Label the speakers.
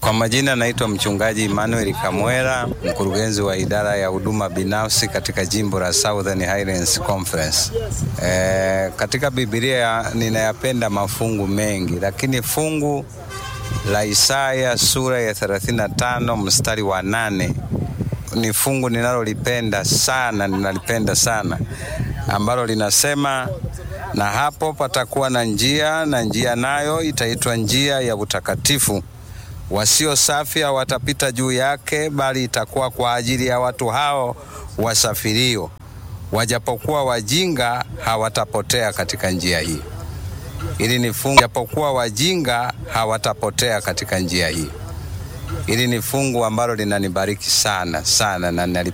Speaker 1: Kwa majina naitwa mchungaji Emmanuel Kamwera, mkurugenzi wa idara ya huduma binafsi katika jimbo la Southern Highlands Conference. E, katika Biblia ninayapenda mafungu mengi, lakini fungu la Isaya sura ya 35 mstari wa nane ni fungu ninalolipenda sana, ninalipenda sana ambalo linasema na hapo patakuwa na njia, na njia nayo itaitwa njia ya utakatifu. Wasio safi hawatapita juu yake, bali itakuwa kwa ajili ya watu hao wasafirio. Wajapokuwa wajinga, hawatapotea katika njia hii. Ili ni fungu, japokuwa wajinga, hawatapotea katika njia hii. Hili ni fungu ambalo linanibariki sana sana na